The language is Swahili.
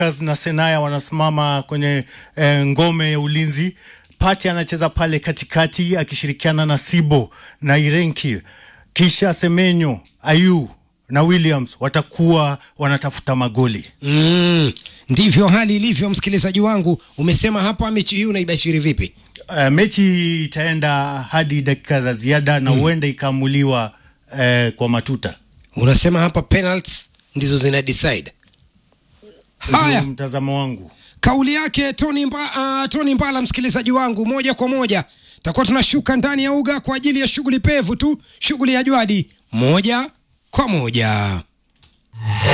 Lakers na Senaya wanasimama kwenye eh, ngome ya ulinzi. Pati anacheza pale katikati akishirikiana na Sibo na Irenki, kisha Semenyo, Ayu na Williams watakuwa wanatafuta magoli. Mm, ndivyo hali ilivyo, msikilizaji wangu. Umesema hapa mechi hii unaibashiri vipi? Uh, mechi itaenda hadi dakika za ziada na huenda ikaamuliwa eh, kwa matuta. Unasema hapa penalties ndizo zina decide. Haya, Ndio mtazamo wangu. kauli yake Tony, Mba, uh, Tony Mbala, msikilizaji wangu, moja kwa moja takuwa tunashuka ndani ya uga kwa ajili ya shughuli pevu tu, shughuli ya Jwadi, moja kwa moja.